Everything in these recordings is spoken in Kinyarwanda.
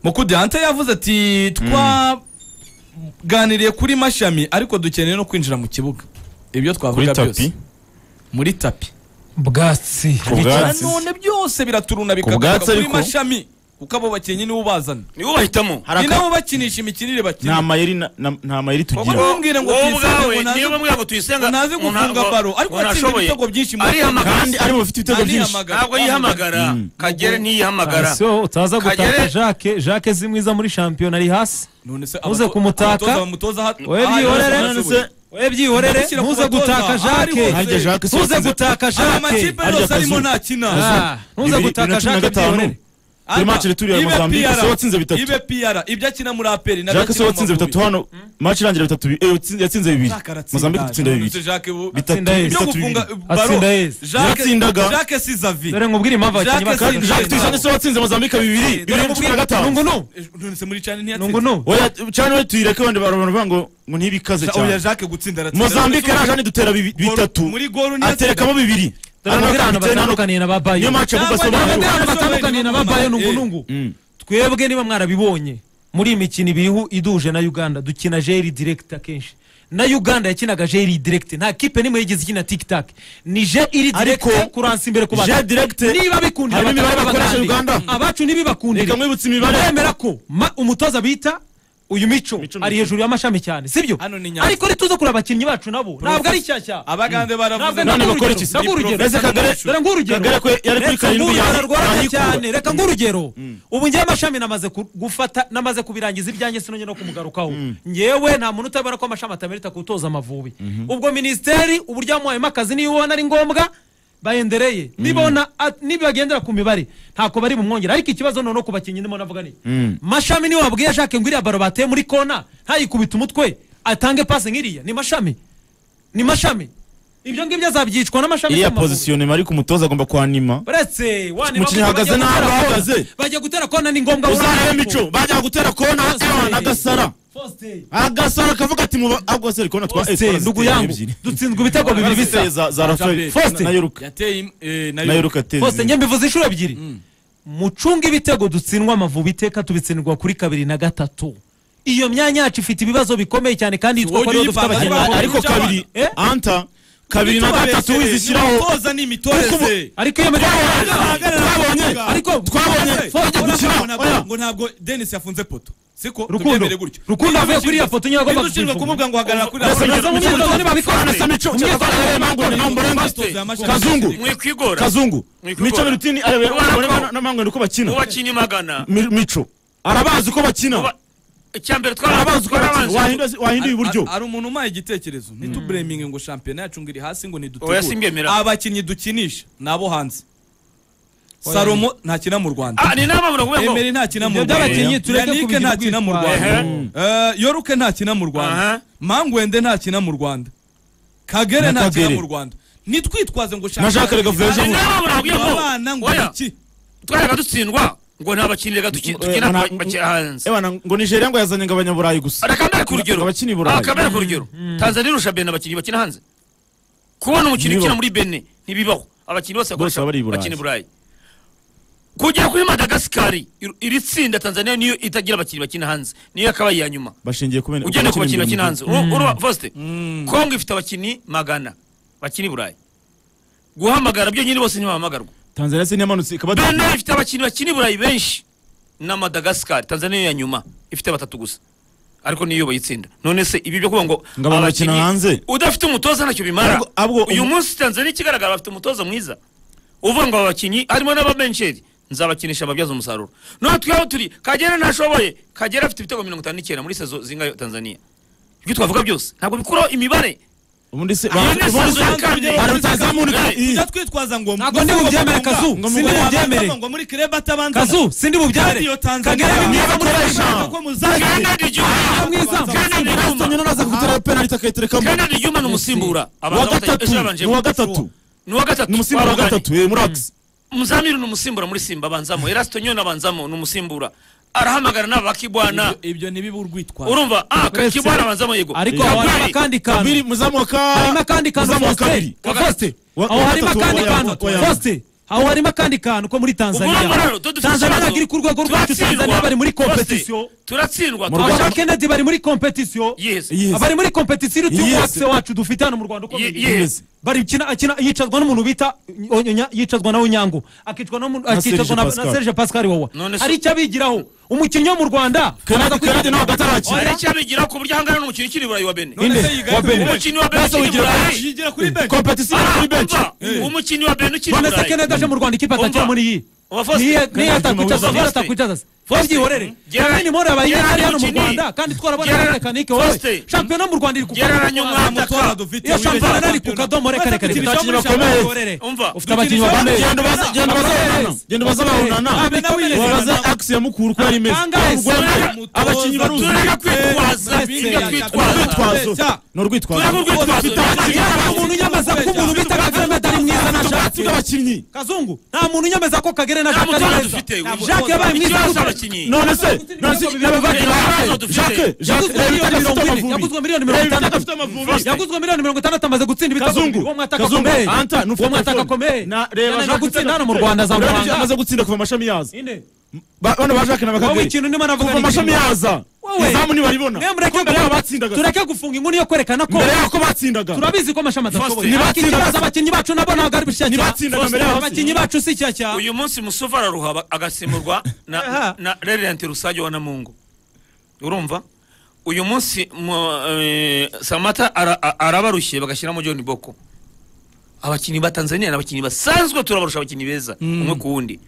nk'uko dante yavuze ati twaganiriye kuri mashami ariko dukeneye no kwinjira mu kibuga ibyo twavuga tapi? byose muri tapi bwatsi Ku bwatsi nanone byose biraturuna bikagaruka bwatsi kuri ariko? mashami kuko abo bakinnyi nibo bazana niwe ubahitamo ni haraka nabo bakinisha imikinire nta bakina mayeri na- na- nta mayeri Kuko ntumbwire tugira ngo wowe tuyisenge ubwawe ngo naze- niba mwira ngo tuyisenga ngo naze ngo nta- gufunga ngo- baro ariko ngo watsinze ntashoboye. ibitego byinshi mu Arihamagara. kandi ari mu bafite ibitego byinshi Arihamagara. ntabwo yihamagara kagere ntiyihamagara so utaza gutaka Kagere- jacques jacques si mwiza muri shampiyona ari hasi none se Uze abato- kumutaka. abatoza bamutoza aha- Oya, aha- byihorere. aha- None se- we byihorere Gushyira ku ntuze batoza. gutaka Ari jacques hose. nkanjye jacques ntuze sinzi- gutaka Aya jacques makipe yose Arya arimo kazu. ntakina Ah, ntuze Bibiri- gutaka bibiri na cumi na jacques gatanu. byihorere Aka, match returi ya ibe Mozambique, PR, se watsinze bitatu. ibe PR ibyo akina muri aperi jacques se watsinze bitatu hano match irangira bitatu bi- eh, yatsinze- yatsinze bibiri mozambique dutsinda bibiri bitatu Atsinda yesi. ibyo bitatu gufunga bibiri Atsinda baro yesi. Yatsindaga. jacques sizavi dore nkubwire impamvu abakinnyi Jacques bakaka Sindaya. jacques tuyisanga se watsinze mozambique bibiri bibiri na cumi na gatanu nungunu none se muri cyane ntiyatsinze nungunu oya cyane we tuyireke wenda barabantu bavuga ngo ngo ntibikaze Ja- oya cyane jacques gutsinda aratsinda mozambique None se yaje anidutera bibi- muri- bitatu muri golu aterekamo bibiri dore nkubwire ahantu batandukaniye na ba niyo bayo match Cyangwa mudasobanura niba- ahantu batandukaniye na ba bayo nungunungu twebwe niba mwarabibonye muri iyi mikino ibiriho iduje na uganda dukina jeri direkiti akenshi na uganda yakinaga jeri direkiti nta kipe n'imwe yigeze ikina tikitaki ni je iri Ariko, direkiti kuransa imbere ku je bantu direct niba bikundira harimo imibare bakaba bakoresha bagande. uganda abacu ntibibakundire reka mwibutse imibare mwemera ko ma- umutoza bita uyu mico Micho ari Micho. hejuru y'amashami cyane sibyo Hano ni Nyanza. ariko ntituze kureba abakinnyi bacu nabo ntabwo ari nshyashya abagande baravuze Ntabwo none ntabwo bakora urugero, iki se? ntabwo urugero. Ese Kagare- Dore nguhe urugero. Kagare ko yari kuri Reka karindwi nguhe yahi- ararwara yahikuba. cyane reka nguhe urugero ubu ngewe amashami namaze ku- gufata namaze kubirangiza ibyanjye sinongeye no kumugarukaho ngewe nta muntu utabona ko amashami atamerita gutoza amavubi ubwo minisiteri uburyo yamuhayemo akazi niyo ubona ari ngombwa bayendereye nibona at- nibagendera ku mibare ntako bari bumwongera ariko ikibazo noneho ku bakinnyi ndimo navuga ni mashami niwe wabwiye ashake ngwiriya baro bateye muri kona ntayikubite umutwe atange pasi nk'iriya ni mashami ni mashami ibyo ngibyo azabyicwa n'amashami iriya y'amavubi. positionema ariko umutoza agomba kwanima uretse wanima Umukinnyi ahagaze gutya bajya nabi gutera kona. ahagaze. bajya gutera kona ni ngombwa uzarebe mico bajya gutera kona Faustin. ewa na gasara Faustin. agasara akavuga ati muba ahubwo se rikona twa Faustin, ndugu yangu dutsinzwe ibitego bibiri bisa za za rafael Faustin. na yoruka yateye eh, na na yo yoruka tezi hose njye mbivuze inshuro ebyiri mucunga ibitego dutsindwa amavubi iteka tubitsindwa kuri kabiri na gatatu iyo myanya yacu ifite ibibazo bikomeye cyane kandi yitwa ko ariyo dufite Wogiye abakinnyi ipanga Ari- bakuru. ariko kabiri Eh? anta kabiri na gatatu wizishyiraho imitoza ni imitoreze ariko iyo myanya twabonye ariko twabonye Faustin, Faustin, gushyira- gushyira- oya. ngo ntabwo denise yafunze poto siko Rukundo. tubyemere gutyo Rukundo avuye kuri iriya poto nyine agomba ushinzwe kuyifunga. kumubwira ngo hagarara kuri iriya Mbese poto. Uraza mu myitozo ntibabikora. Mbese mico Imyitozo mpamvu ni Imyitozo mburenga y'amashami. kazungu mwikwigora kazungu Mwikugora. mico birutini arebe Ubona ko- n'amangwe uko bakina ubakinnyi magana Mi- mico arabazi uko bakina Uba- icyambere arabazi uko bakina twarabanza Wahinda- wahinduye iburyo hari umuntu umpaye igitekerezo ntitubureminge ngo shampiyona yacu ngo iri hasi ngo Oya, simbyemera. ntidutegure abakinnyi dukinisha ni abo hanze salomo ntakina mu rwanda ni inama muravuga ngo emeri ntakina mu Ibyo rwanda by'abakinnyi tureke yanike kubigira ntakina mu urwitwazo. rwanda Eh, yoruke ntakina mu rwanda Aha. mangwende ntakina mu rwanda kagere Na ntakina Kagere. mu rwanda nitwitwaze ngo Na Jacques shampiyona Legove irangiye. ejo bundi. Abana ngo Oya. Oya. iki? twaraga dutsindwa ngo nta bakinnyi reka duki- dukina Nta- bakiri hanze Ewana, ngo nigeria ngo yazanye ngo abanyaburayi gusa akamera ku rugero Abakinnyi i Burayi. akamera ku rugero tanzania irusha bene abakinnyi bakina hanze kubona umukinnyi Ntibibaho. ukina muri bene ntibibaho abakinnyi bose bakoresha baba ari i Burayi. bakina i burayi kugera kuri madagasikari ir- iri tsinda tanzania niyo itagira abakinnyi bakina hanze niyo yakabaye iya nyuma bashingiye ku bene- ugende ku bakinnyi bakina mirongo hanze Uru- uruba fosite kongo ifite abakinnyi magana bakina i burayi guhamagara byo nyine bose ntibahamagarwa itanu. tanzania se ntiyamanutse ikaba bene ifite abakinnyi bakina i burayi benshi na madagasikari tanzania ya nyuma ifite batatu gusa ariko niyo bayitsinda none se ibi byo kuvuga ngo Ngo abantu bakina abakinnyi- hanze? udafite umutoza ntacyo bimara Ahubwo- ahubwo uyu umu- munsi tanzania ikigaragara bafite umutoza mwiza uvuga ngo aba bakinnyi harimo n'ababensheri nzabakinisha babyaza umusaruro none twaba turi kagere ntashoboye kagere afite ibitego mirongo itanu n'icyenda muri sezo zingayo tanzania ibyo twavuga byose ntabwo bikuraho imibare ubundi se Iyo ni ubundi se- sezo ya kane Hari utazamu- tujya twitwaza ngo ntabwo ndi bubyemere kazu Ngo sindi mugomba- bubyemere ngo muri kireba atabanza kazu sindi bubyemere Radio Tanzania. kagere ni mwiza Niba muri ukoresha- ko muzagira Kennedy Juma- mwiza Kennedy Juma- Aston Union aza gutera penalty akayiterekamo. Kennedy Juma ni umusimbura Uwa Abanza bata- gatatu ejo yabanje- ni uwa gatatu ni uwa gatatu ni umusimbura wa Twabaganye. gatatu eh, Murax. Muzamiru ni umusimbura muri Simba abanzamo. Erasto Nyoni abanzamo ni umusimbura. Arahamagara n'aba Kibwana. ibyo ntibibe urwitwazo Urumva? Ah, ka- Uretse- Kibwana abanzamo yego. ariko Kabiri. aho harimo akandi kantu Kabiri, muzamu wa ka- harimo akandi kantu muzamu wa Faustin kabiri Faustin Wa- aho harimo gatatu, akandi oya, kantu oya. Faustin aho harimo akandi kantu ko muri tanzania urumva rero tudafite tanzania ikibazo. ntabwo iri ku rwego rwacu Turatsindwa. tanzania bari muri Bose, kompetisiyo turatsindwa turashaka abakenedi bari muri kompetisiyo Yes. Yes. abari muri kompetisiyo iruta Yes. uwase wacu dufite hano mu rwanda uko Ye- biri. yes. bari kina akina yicazwa n'umuntu bita Onyonya, yicazwa na Onyango akicwa no akicazwa Serge na Pascal. na Serge Pascal wawa None se- hari icyo abigiraho umukinnyi wo mu Rwanda Kanadi Kanadi ntabwo hari atarakira icyo abigira ku buryo ahangana n'umukino ukiri i burayi wa bene Inde, se yiga wa kuri Benin. umukinnyi wa bene Basi ukiri i wigira- burayi Yigira kuri bench. Competition Ah, kuri bench. umva, umukinnyi wa bene ukiri i none se burayi Kennedy aje mu Rwanda ikipe atakira Umva. muri iyi Umva Faustin. niyo niyo Kennedy atakwicaza Faustin. niyo atakwicaza se Faustin. ntibyihorere Gerard- Kennedy Mora abaye Gerard ari hano mu umukinnyi. Rwanda kandi twarabona Gerard- na tekanike wowe Faustin. shampiyona mu Rwanda iri ku gereranya umwataka Amatora dufite iyo wibeshye shampiyona ari ku shampiyona. kadomo reka reka Dufite reka abakinnyi shampiyona bakomeye. bakomeye. umva ufite abakinnyi bakomeye Genda ubaza- genda ubaza abahunana. Genda ubaze abahunana. Abe nawe yireba. Ubaze axe ya mukuru uko yari imeze. Kangahe se? Urwenya- abakinnyi baruzi. turareka kwitwaza tujya kwitwaza Urwitwazo. Ni urwitwazo. turareka urwitwazo nta muntu unyamaza ko umuntu bita kagame atari mwiza na Ubwatsi jacques bw'abakinnyi. kazungu nta muntu unyemeza ko kagere na nta jacques ari mutoza mwiza dufite jacques yabaye mwiza ikibazo gute? abakinnyi none se none se n'abavandimwe Ibibazo dufite. jacques jacques Yaguzwe reba miliyoni ibitaka mirongo afite ine, amavubi yaguzwe miliyoni mirongo Reba ibitaka itandatu. afite amavubi yaguzwe miliyoni mirongo itandatu amaze gutsinda ibitego Kazungu, bibiri. Uwo mwataka Kazungu, akomeye Anta, ni uwo ufata mwataka telefone. akomeye Na- reba Yana Jacques gutsinda hano mu afite- Rwanda urabona ibyo azamuranga amaze gutsinda kuva amashami yaza Ine. Ba- bano ba jacques na wowe bakagere ikintu ndimo navuga kuva ni amashami ikintu. yaza Wowe. izamu ntibaribona Mwe mureke Kuko mbere yaho gu- batsindaga tureke gufunga inkuru yo kwerekana ko mbere y'uko batsindaga turabizi ko amashami adashoboye Faustin, ariko ikibazo abakinnyi bacu nabo ntabwo ari bushyashya ntibatsindaga mbere y'aho abakinnyi bacu si shyashya uyu munsi musovu araruha agasimburwa na Aha. na rerente rusage wa namungu urumva uyu munsi mu- eh, samata ara- a- arabarushye bagashyiramo john boko abakinnyi ba tanzania ni abakinnyi basanzwe turabarusha abakinnyi beza umwe ku wundi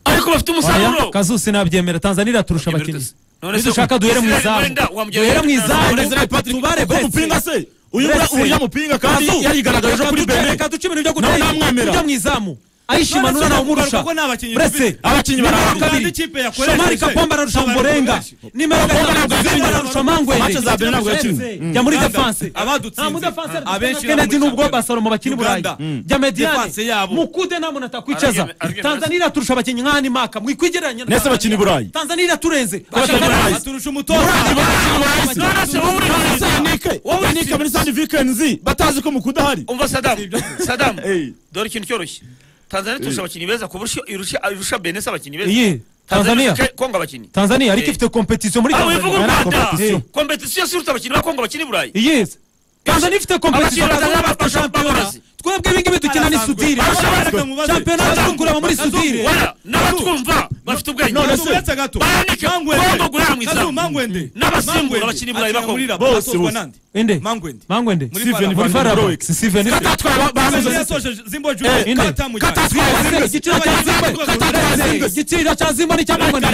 ariko bafite Oya, umusaruro kazusi nabyemera tanzania iraturusha abakinnyi None se nidushaka duhere mu Israel izamu wenda wamugeraho duhere mu ibitego izamu bibiri. Israel Patrick, tubare ko mupinga bese se uyu mura- Bese. uyu mupinga kandi Kazu, yarigaragaje reka kuri duce- bene reka duce ibintu byo nawe gutera namwemera. tujya mu izamu ayishima None se nura nawumurusha uvuga ko nta bakinnyi buretse dufite? Abakinnyi barahari. Nta n'ikipe yakoresheje. shomari kapomba ararusha Nta murenga bakinnyi nimero Kapombe ntabwo gatatu yakinnye. ararusha mangwene Match za mbere ntabwo yakinnye. jya muri Uganda, defanse abadutsinze. nta mudefanse Ah, abenshi bari kennedy muri nubwo shampiyona. basalomo bakina i burayi Uganda. Mm. jya mediyane Defanse yabo. mukude nta muntu atakwicaza Arabia- Arabia- tanzania iraturusha abakinnyi nk'ani maka mwikwigereranya na Nese Tanzania. bakina i Burayi. tanzania iraturenze Bakina i Burayi. Baturusha umutoza. None se wowe uri muri Sanike, wowe Nike muri Sandi Vikenzi batazi ko mukudahari. umva sadamu sadamu Ey. dore ikintu cyoroshye tanzania turusha abakinnyi beza ku buryo irusha irusha benesi abakinnyi Iyi, beza Tanzania. irusha kongo abakinnyi tanzania ariko Eh. ifite kompetisiyo muri aho wivuga u tanzania rwanda Competition. kompetisiyo si uruta abakinnyi ba kongo bakina i burayi yes tanzania ifite kompetisiyo Abakinnyi tanzania bazana bafite shampiyona abagorozi. twebwe ibingibi dukina ni Arasanzwe. sudire Arasanzwe, mubaze. shampiyona bakuramo muri Arasanzwe. sudire wala n'abatwumva bafite ubwenge none se- uretse gato Baranike, Mangwende. Kongo guhera mu izamu. Kazu, Mangwende. N'abasimbura Mangwende. abakinnyi i Burayi Akina bako. muri Raba, Bose, atozwa bose. nande. inde Mangwende. mangwende Muri Steven Faraba. Van farabo Broek. si siveni Katatwa Tanzania bamuze. yatoje Zimbo Junior. Eh, inde. Katamujyanye. igiciro cya zimba Katamujyanye. igiciro cya zimba ni icyamangwende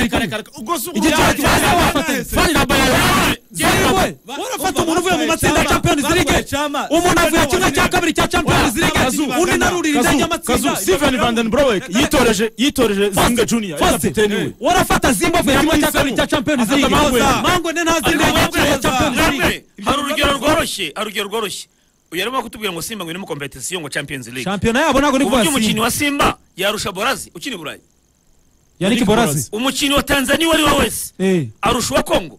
igiciro cya zimba wafatanya Fari na Bayern. yewe warafata umuntu uvuye mu matsinda ya champions league umuntu avuye kimwe cya kabiri cya champions league undi narurira indege Kazu y'amatsinda Steven Van Den Broek yitoreje yitoreje Zinga Junior Faustin, yari kapiteni we. warafata zimba avuye kimwe cya kabiri cya champions league Afata Mangwende. mangwende ntazi indege ya champions league namwe hari urugero rworoshye hari urugero rworoshye uyu arimo kutubwira ngo simba ngo iri mu kompetisiyo ngo champions league shampiyona yabo ntabwo ni ku buryo umukinnyi kubasinga wa simba yarusha borazi ukina i burayi yannick borazi umukinnyi wa tanzania uwo ari we wese Eh. arusha uwa kongo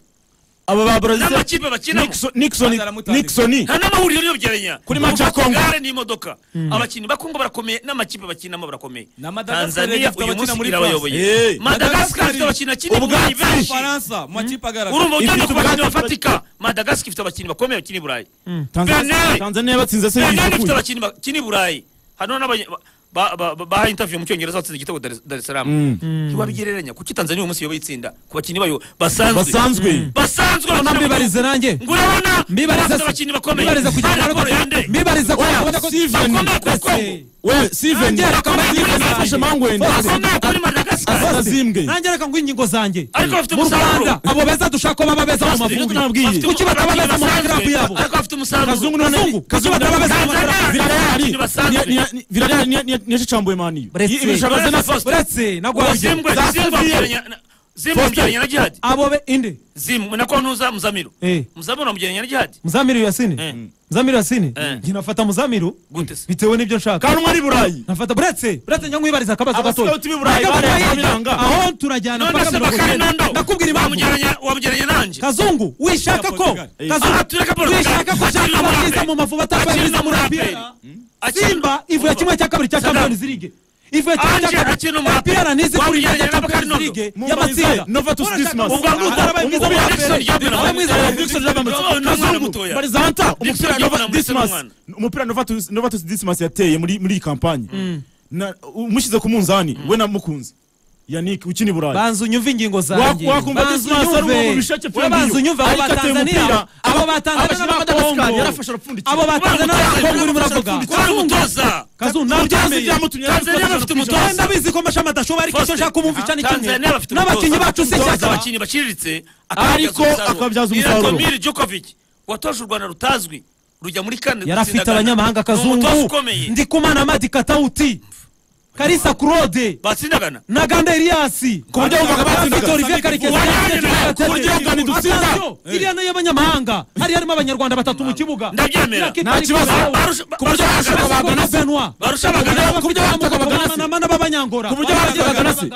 Aba ba Brazil. n'amakipe bakinamo Nixon Nixon Nixon. nta n'amahuriro n'ibyegeranya Kuri match ya Congo. gare n'imodoka abakinnyi ba kongo barakomeye n'amakipe bakinamo barakomeye Na Madagascar tanzania ifite uyu abakina munsi muri irabayoboye Eh. madagascar ifite abakina kinini Ubwatsi. benshi Faransa. mu makipe agaragara. urumva ugenda Ifite ku bakinnyi ubwatsi. bafatika madagascar ifite abakinnyi bakomeye bakina i burayi Tanzania Benin. Tanzania yabatsinze se benin ifite yishukuye. abakinnyi bakina i burayi hano n'abanye- ba- ba- ba- bahaye interview mu cyongereza batsinze igitego Dar- dar es salaam ntiwabigereranya kuki tanzania uyu munsi yoba itsinda ku bakinnyi bayo basanzwe Basanzwe. basanzwe urabona bakina mu- mbibarize nanjye ngo urabona mbibariza bafite abakinnyi bakomeye mbibariza kugira Hano ngo Korende. mbibariza kugira ngo Steven. Bakomeye kuri Congo. We Steven Nanjye reka mbagire inama. yafashe Mangwende. bakomeye kuri madagascar Azimbwe. nanjye reka ngo ingingo zanjye ariko bafite mu umusaruro rwanda abo beza dushaka ko baba beza mu mavumbi nabwiye. kuki bataba beza mu magarabu yabo ariko bafite umusaruro Kazungu none Kazungu, Kazungu none Kazungu none- Villarreal Basanzwe. ni- ni- ni- Villarreal ni- ni- niyashicambuye mani. Buretse. Ibishaka Uretse zena Faustin. uretse nagwabye Zimbwe- za Zimbwe Sevier. abyiranya na- Zimbwe Faustin. abyiranya na jihadi abo be inde zimu na kontuza muzamiro Eh. muzamiro amugereranya na jihadi muzamiru Eh. yasini muzamiru yasini Eh. njye nafata muzamiru gute se bitewe n'ibyo nshaka kandi umwe ari burayi. nafata buretse buretse njya nkwibariza akabazo Abascout gatoya b'i Burayi Ntabwo bareba turayirya. biranga. aho turajyana none mpaka se mirongo bakari icyenda nando nakubwira impamvu wamugereranya wamugereranya nanjye kazungu wishaka ko Portugal. Aha, kazungu tureka Portugal. wishaka ko Akiri ushaka mu ababyiza Aperi. mu mavuba atari Akiri mwiza mu muri Aperi. apiyara Akiri- simba ivuye Umva. kimwe cya kabiri cya Saddam. champions league ivuye Ange akina umuraperi. apiyara nizi kuri Wamujyanye ya na Champions Bakari League Nondo. y'amatsinda Nova to Christmas. ubwo nguko Arabaye mwiza ubwo muri Jackson Aperi. Diabena Arabaye mwiza muri Jackson Jackson Diabena. Diabena. N'umwana kazungu mutoya. barizanta Dixon umupira Diabena Nova muri Dismas Seruman. umupira Nova to Nova to Dismas yateye muri muri iyi kampanye Na- umushyize ku munzani we na mukunzi Yannick ukina i Burayi banza unyumve ingingo zanjye Wa- wakumva Banza Dismas ari unyumve. umuntu ubishake Wowe filime banza iyo. unyumve abo Ariko ateye batanzaniya umupira, abo batanzaniya abashyira Madagascar, yarafashe n'abakongoro arapfundikira. abo batanzaniya n'abakongoro urimo uravuga kubera umutoza kazu Tanzania ntabyemeye byamutumye yarafashe Tanzania bafite arapfundikira. umutoza. Wenda abizi ko mashami adashobora ariko icyo Faustin. nshaka kumwumvisha ni kimwe Tanzania bafite n'abakinnyi bacu se umutoza cyangwa abakinnyi baciriritse Ariko akabyaza umusaruro. Radomir Djokovic watoje u Rwanda rutazwi rujya muri kane yari afite gutsinda Ghana. abanyamahanga Ni kazungu umutoza ukomeye ndikumana madi katawuti karisa claude batsindagana na ganda eliyasi ku buryo wumvaga batsindaga. bafite olivier karekezi Wanyane nawe, Batete. ku buryo wumvaga ntidutsinda. Attention, iriya ni iy'abanyamahanga hari harimo abanyarwanda batatu mu kibuga Ndabyemera. Iriya kipe Nta ariko kibazo. Barusha- Barusha- ku buryo Barusha- barushaga Barusha- Bagana Benoit. Barusha Bagana- Ku buryo barushaga Bagana- Bamanamana b'abanyangora Ku buryo barushaga Bagana se.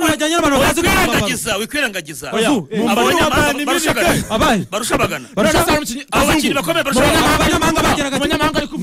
bajyanye n'abantu bazi gukina wikwirengagiza wikwirengagiza Oya, Abo mu mbaga banyamahanga ni barushabagana. abaye barushabagana Abo bakinnyi bakomeye barushabagana abanyamahanga bageraga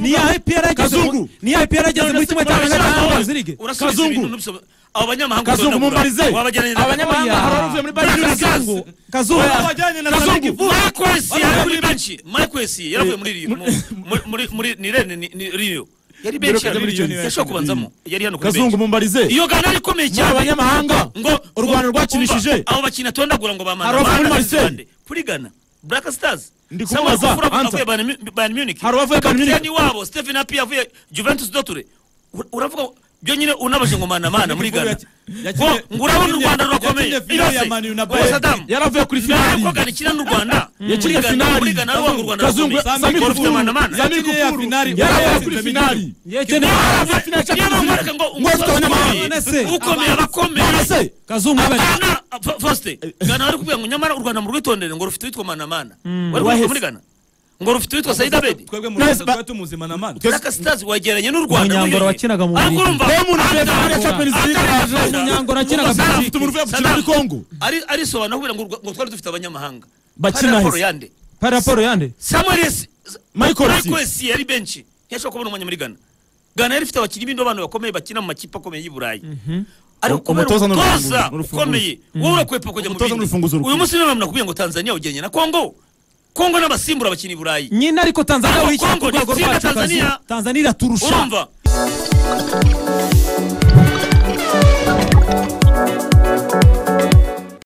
ni ya EPR yageze mu- Kazungu. ni ya EPR yageze muri kimwe cya Champions League urasubiza Kazungu. ibintu nubisoma abo banyamahanga Kazungu uzabona mumarize. bura. Wabajyanye na- Abanyamahanga hari abavuye muri Bayern Kazungu. Kazungu. Kazungu. Kazungu. Mike Wesley yari muri benshi Mike Wesley yaravuye muri Rio- mu- muri- muri muri ni Rennes, ni- ni Rio yari benshi Muri Rio ni benshi. yashobora kubanzamo yari hano kuri benshi kazungu mumbarize iyo gana ari ikomeye Muri cyane abanyamahanga, ngo u Rwanda rwakinishije. umva, abo bakinnyi atondagura ngo bamana Hari abavuye muri bahagaze Marseille. impande. kuri gana Black Stars Ndi Samuel kumubaza, Kufur avuye- Anta. avuye Bayern Mu- Bayern Munich Hari abavuye Bayern Munich. kapiteni wabo Stephen Happy yavuye Juventus Dotore Ur- uravuga byonyine unabaje ngo mana mana muri Ghana ngo ngo urabona u Rwanda rurakomeye Birose, ubu Saddam yaravuye kuri finali ntabwo gana ikina n'u Rwanda muri yakinnye Ghana finali muri Ghana ari uwanga u Rwanda kazungu rurakomeye samir Rufite kufuru mana mana samir kufuru yaravuye kuri finali Yekene- niba nkwereka ngo Ngo Nonese. ukomeye abakomeye ese Kazungu abaye Ghana, fa- Faustin, Ghana bari kubwira ngo nyamara u Rwanda murwitondere ngo rufite uwitwa manamana wari Wahise. kuvuga muri Ghana ngo rufite uwitwa Said Abedi twebwe mu Nahise rwanda ba- tuba tumuzima na mana Twese- Black Stars wegeranye n'u Rwanda Umunyangoro muri- wakinaga mu Ariko Bubiligi. urumva, Diamond Anta- Platinum yari Champions Anta- League Anta- yaje. Umunyangoro akinaga Saddam, Belgique. Afite umuvuyo bakina muri Saddam. Congo. Ari- arisobanura kubwira ngo u Rwa- ngo twari dufite abanyamahanga Bakina Hari raporo hasi. yande Pari raporo yande Samuel S- Michael S. Michael S yari benshi ntiyashobora kubona umwanya muri Ghana Ghana yari ifite abakinnyi b'indobanure bakomeye bakina mu makipe akomeye y'i Burayi ariko kubera Umutoza ni umutoza urufunguzo, ni urufunguzo. ukomeye wowe urakwepa kujya mu Umutoza ni bindi urufunguzo uyu rukomeye. munsi niwe nakubwiye ngo Tanzania ugeranye na Congo Congo n'abasimbura bakina i Burayi nyine ariko tanzania Ariko wishyira ku Congo rwego itsinda rwacu Tanzania. Kazu. tanzania iraturusha urumva